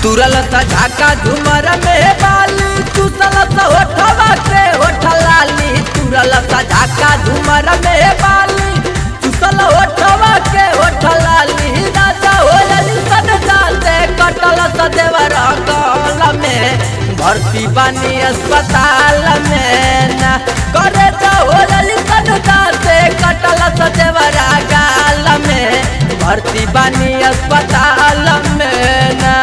तुरल सा झाका झुमर में बाली चुसल सा होठवा के होठ लाली तुरल सा झाका झुमर में बाली चुसल होठवा के होठ लाली राजा होली सन जाते कटल सा देवर कल में भर्ती बानी अस्पताल में ना करे जा होली सन जाते कटल सा देवर गाल में भर्ती बानी अस्पताल में ना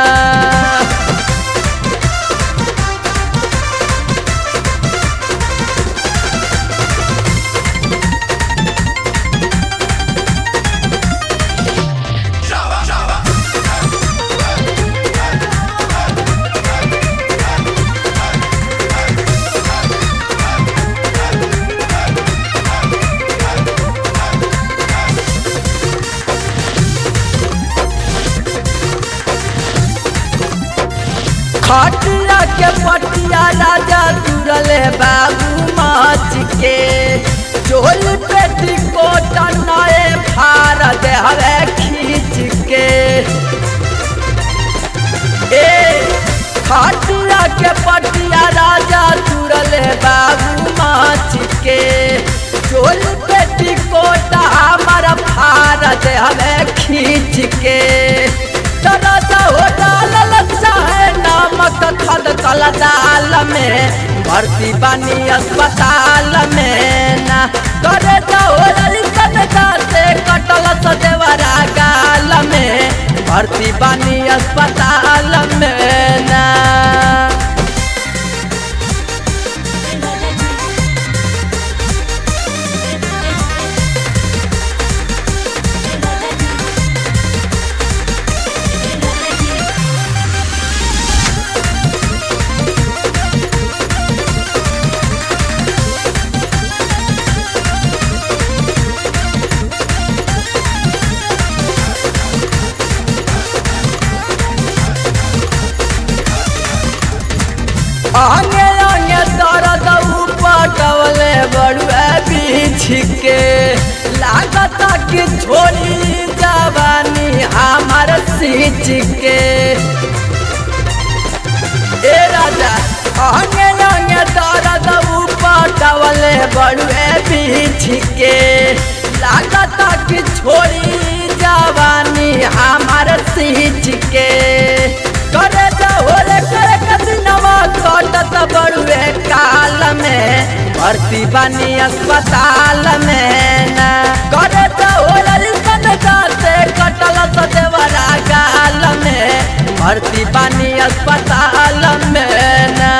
खटिया के पटिया राजा तुरले बाबू माच के चोल पेटी कोट नए फार दे हवे खींच के ए खटिया के पटिया राजा तुरले बाबू माच के चोल पेटी कोट हमारा फार दे हवे खींच के तरसा हो डालल चाहे नमक खद कल दाल में भर्ती बानी अस्पताल में ना करे जाओ सन जाते कटल सदेवरा गाल में भर्ती बानी अस्पताल में ना आगे आगे दर्द पटवले बड़ुए बीछ के लागत कि छोड़ी जवानी हमार सींच के ए राजा आगे आगे दर्द पटवले बड़ुए बीछ के लागत कि छोड़ी जवानी हमार सींच के करे होले करे कदिनवा कटत बड़ुए काल में भर्ती बानी अस्पताल में ना करे होले सन जाते कटल सदेवरा गाल में भर्ती बानी अस्पताल में ना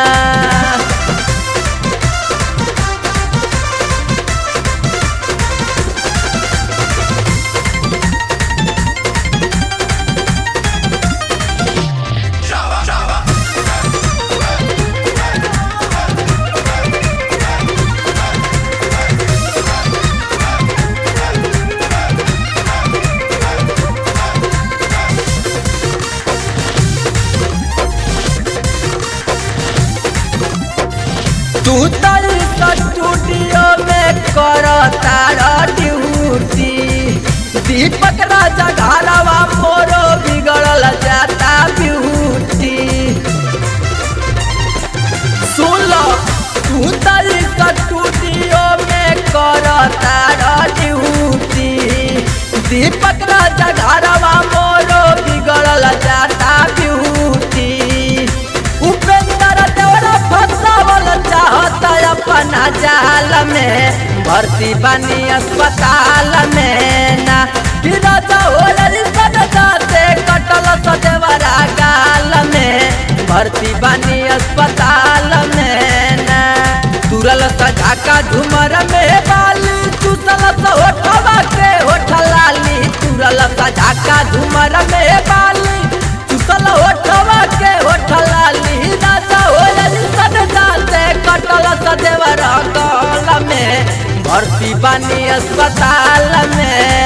तू तरी स्टूडियो में कर तारा ड्यूटी दीपक राजा घरवा मोरो बिगड़ल जाता ब्यूटी सुन लो तू तरी स्टूडियो में कर तारा ड्यूटी दीपक राजा घरवा मोरो बिगड़ल जाता ब्यूटी उपेंद्र देवरा फसावल चाहता अपना जाल में भर्ती बनी अस्पताल में ना गिरता होली सन जाते कटल सदेवरा गाल में भर्ती बनी अस्पताल में ना तुरल सझाका झुमर में बाली चुसल सा होठवा के होठ लाली तुरल सझाका झुमर में बाली चुसल होठवा के होठ लाली राजा होली सन जाते कटल सदेवर कल में भर्ती बानी अस्पताल में